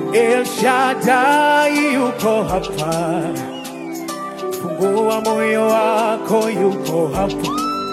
El Shaddai yuko hapa, fungua moyo wako, yuko hapa,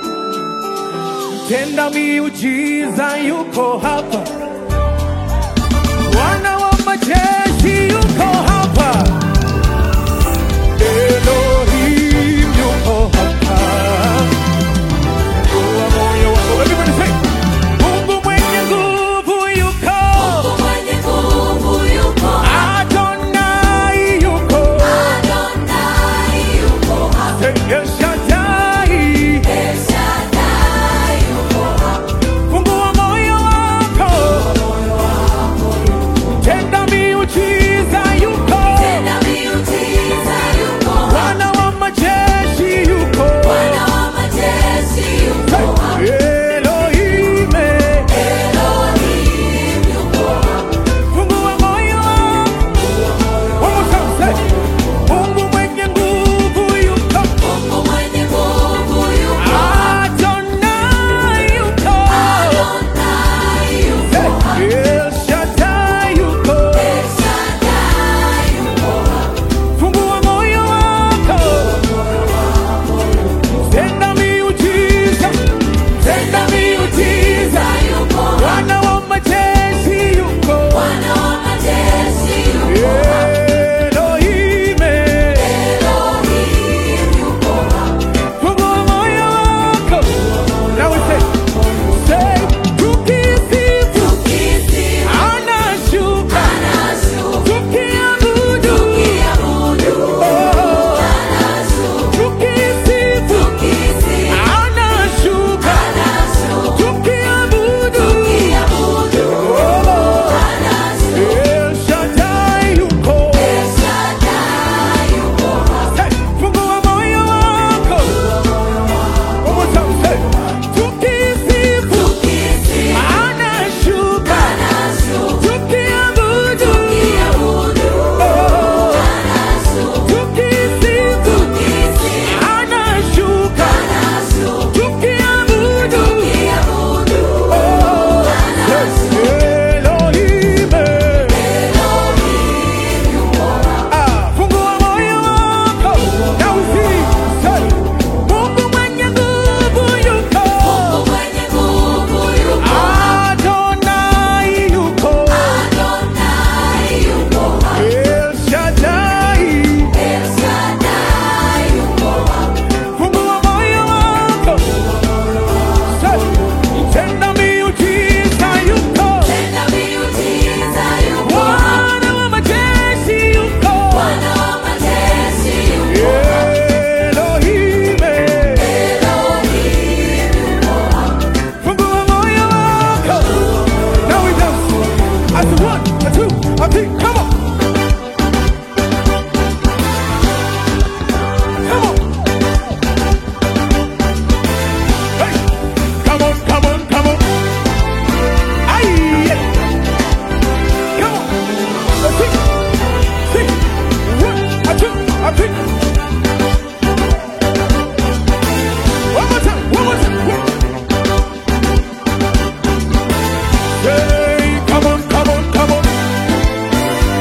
tenda miujiza, yuko hapa, Bwana wa majeshi yuko hapa, Elohim yuko hapa, fungua moyo wako. Everybody say, Mungu mwenye nguvu yuko, Mungu mwenye nguvu yuko hapa. Adonai yuko, Adonai yuko hapa. El Shaddai El Shaddai yuko hapa. Fungua moyo wako, tenda miujiza, yuko Tenda miujiza yuko hapa. Bwana wa majeshi, yuko Bwana wa majeshi yuko hapa. Elohim. Elohim yuko hapa. Fungua moyo wako, one more time, say, Mungu mwenye nguvu yuko, Mungu mwenye nguvu yuko hapa. Adonai yuko, Adonai yuko hapa. El Shaddai yuko. El Shaddai yuko hapa. Fungua moyo wako, tenda miujiza, tenda miujiza. yuko hapa. Bwana wa majeshi yuko, Bwana wa majeshi yuko hapa. Elohim. Elohim yuko hapa. Fungua moyo wako, now we say, say, tukisifu, Tukisifu, anashuka, anashuka. tukiabudu, Tukiabudu, oh, anashuka. tukisifu, Tukisifu, anashuka, anashuka. tukiabudu, Tukiabudu, oh, anashuka. El Shaddai yuko. El Shaddai yuko hapa. Hey, fungua moyo wako. One more time, say, tukisifu, Tukisifu, anashuka, anashuka. tukiabudu, Tukiabudu, oh, anashuka. tukisifu, Tukisifu, anashuka, anashuka. tukiabudu, Tukiabudu, oh, anashuka. Elohim. Elohim yuko hapa. Ah, fungua moyo wako. Now we sing, say, Mungu mwenye nguvu yuko. Mungu mwenye nguvu yuko hapa. Adonai yuko, Adonai yuko hapa. El Shaddai. El Shaddai yuko hapa. Fungua moyo wako, Say, tenda miujiza yuko, Tenda miujiza yuko hapa. Bwana wa majeshi yuko, Bwana wa majeshi yuko hapa. Elohim. Elohim yuko hapa. Fungua moyo wako. Now we dance. I do one, a two, a three, come on. Come on. Hey, come on, come on, come on. Aye, yeah. Come on. A six, six, one, a two, a three. One more time, one more time. One. Hey, come on, come on, come on.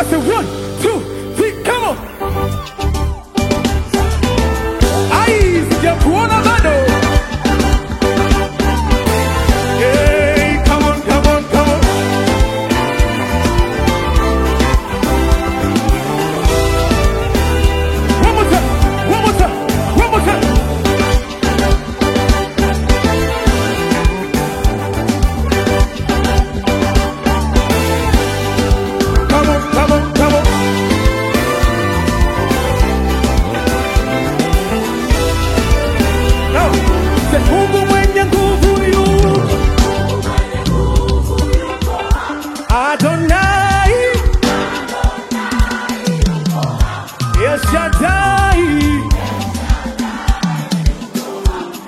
say one, two, three, come on. Ai, sijakuona bado. Hey, come on, come on, come on. One more time, one more time, one more time. Come on, come on, come on. Now, say, Mungu mwenye nguvu yuko. Adonai. El Shaddai.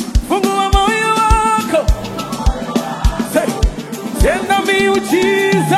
Fungua moyo wako. Say, tenda miujiza